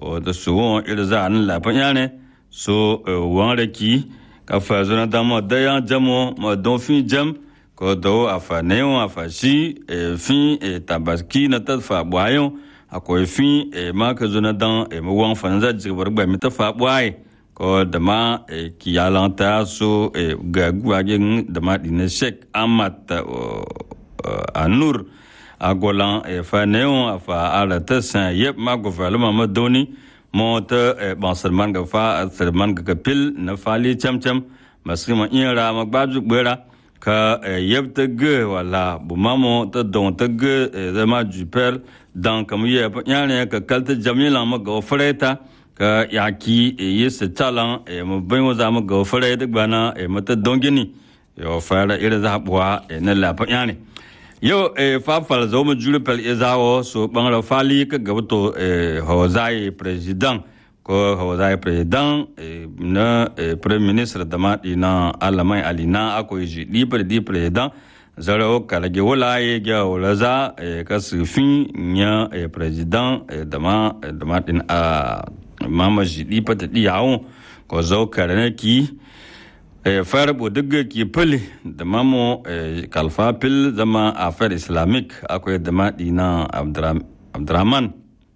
ko da su won iri za an la pa yane so wan re ki ka fa zo na damo da yan jamo ma don fin jam ko do afa ne on afa shi fin tabaski na ta fa bwayon akwai fin ma ka zo na dan mu wan fa za ji bar ba mi ta fa bwaye ko da ma kiyalanta so ga guwagen da ma dina shek amat anur agolan fa neon fa ala ta san yep ma go fa lama ma doni mo ta ban salman ga fa salman ga kapil na fali cham cham maski ma ira ma gbaju gbera ka yep ta ge wala bu mamo ta don ta ge da ma juper dan kam ye pa nyane ka kalta jamila ma go freta ka yaki yi su talan mu bin wa zamu ga fara da gbana mata dongini yo fara ira za buwa na lafa yani yo e fa fal zo mu jure pel izawo so bangara fali ka gabato e hozai president ko hozai president na prime minister da ma na alamai alina akwai ji di di president zaro kalage wala ye ga wala za ka su fin nya president da ma da ma din a mama jiɗi pata ɗi yawon ko zau karane ki fara bo duk ki pili da mamo kalfa pil zama affair islamic akwai da maɗi na abdurrahman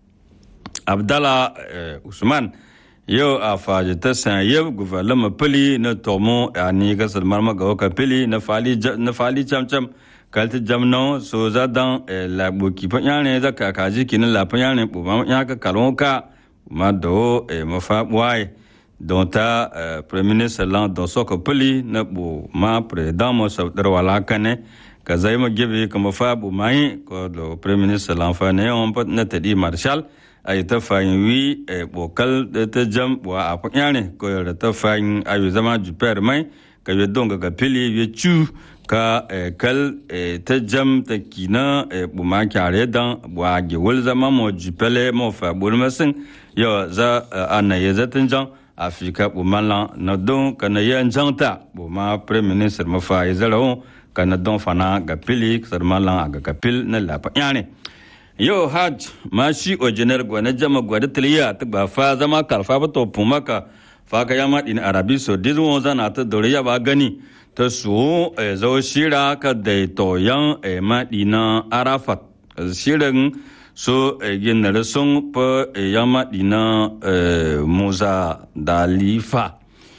abdala usman yau a faji ta san yau guvernama pili na tomo a ni ga salmar maga waka pili na fali cam cam kalti jamno so za dan lagbo ki fa yane za ka kaji ki na la fa yane bu ma ya ka kalon ka ma do e ma fa wai don ta premier ministre lan don so ko pili na bu ma president mo so dar wala kane ka zai ma gebe ka ma fa bu mai ko do premier ministre lan fa ne on pat na ta di marshal ay ta fa wi e bokal da ta jam wa a fa yane ko da ta fa ayu zama juper mai ka ye don ga pili ye chu ka kal ta jam ta kina bu ma kyare dan wa ge wul zama mo jupele mo fa bulmasin yo za ana ye zatin jan afika bu mala na don kana ye janta bu ma prime minister ma fa izaro kana don fana ga pili sar mala ga kapil na la pa yani yo haj ma shi ojinar gwa na jama gwa da tiliya ta ba fa zama karfa ba to pumaka fa ka yama din arabi so dizo zana ta dore ya ba gani ta su zo shira ka daito yan maɗina arafat shirin so ginnar sun fa yan maɗina musa dalifa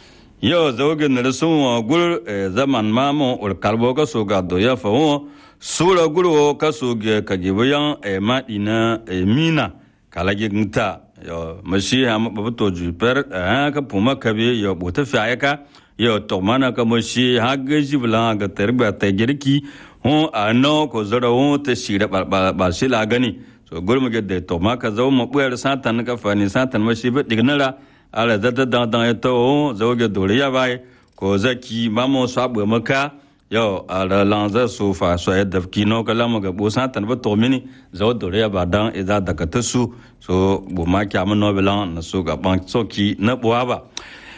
yau zo ginnar sun wa gur zaman mamu urkalbo ka so ga doya fa wo sura gurwo ka so ga ka yan maɗina mina kalage nta yo mashi ha mabato juper ka puma kabe yo bota fi ka yo to mana ka mo shi ha ga jibla ga tarba ta girki ho ano ko zara ho ta shira ba ba shi la gani so gurmu ga da to ma ka zo mu buyar satan ka fani satan ma shi ba dignara ala da da da da to zo ga doriya bai ko zaki ma mo sabu maka yo ala lanza so fa so ya da kino kala mo ga bo satan ba to mini zo doriya ba dan idza da ka tasu so bu ma kya mo no bilan na so ga ban soki na buwa ba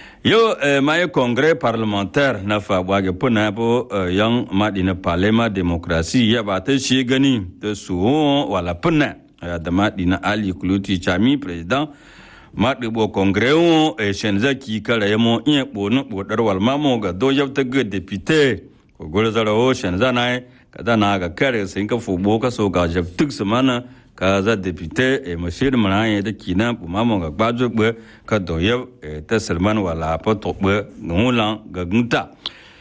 yo eh, ma ye congrès parlementaire na fa bwage puna bo eh, yang ma dina parlement démocratie ya ba ta shi gani ta su wala puna ya da ma dina ali kuluti chami president ma de bo congrès wo e shenza ki kala ya mo in bo no bo dar wal ma mo ga do yab ta ga député ko gol zara wo shenza na ka da na ga kare sin ka fu bo ka so ga jab tuk samana ka za député e mashir mana ye da kina bu mamo ga gbajo be ka do ye e ta salman wala pa to be ngulan ga gunta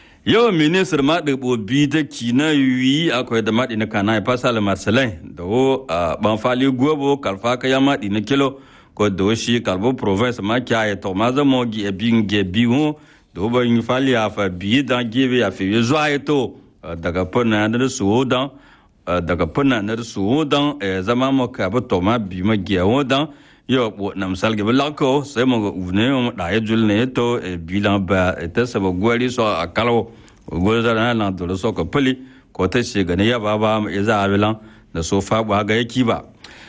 yo ministre ma de bo bi ta kina wi akwai da madi na kana pa sala marcelin da wo ban fali gobo kalfa ka ya madi na kilo ko do shi kalbo province ma kya e to ma za mo gi e bin ge bi ho do ba yin fali afa bi da gebe ya fi zo ai to daga pona da su dan daga funa na su dan zama mu ka ba to ma bi ma giya wo dan yo bo na misal ge lako sai mo go uvne mo da ye jul ne to e bilan ba ta sa ba gwari so akalo go za na na do so ko pali ko ta shi ga ne ya ba ba ya za abilan da so fa ba ga yaki ba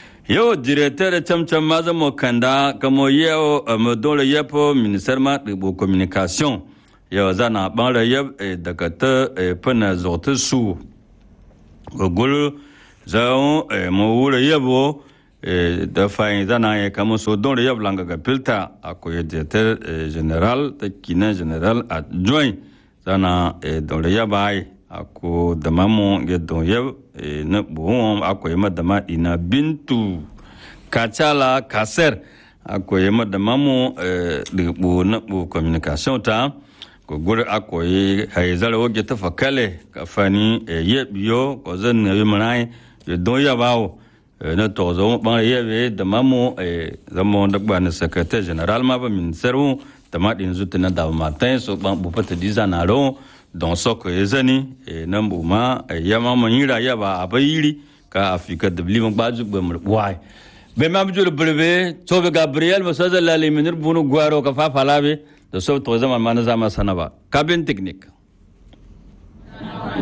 yo directeur cham cham ma za mo kanda kamo yo mo dole yepo ministère ma de communication yo za na ban ra yeb daga ta funa zo ta su gogol zao mo wura yabo da fayin zana ya kama so don ya blanga ga filta akwai director general ta kinan general adjoint zana don ya bai ako da mamu ya don ya na buhun akwai madama ina bintu kachala kaser akwai madama mu da bu na bu communication ta ko guri akwai haizar wage ta fakale kafani ya biyo ko zan na yi munai ya don ya bawo na to zo ban ya be da mamu zama wanda ba na secretary general ma ba ministeru da ma din zuta na da matin so ban bu fata diza na ro don so ko ya zani nan bu ma ya ma mun yira ya ba abayiri ka afika da biliman baju ba mu wai be ma bujul burbe to be gabriel ba so zalla le minir bunu gwaro ka fa falabe da so to zama ma na zama sana ba kabin technique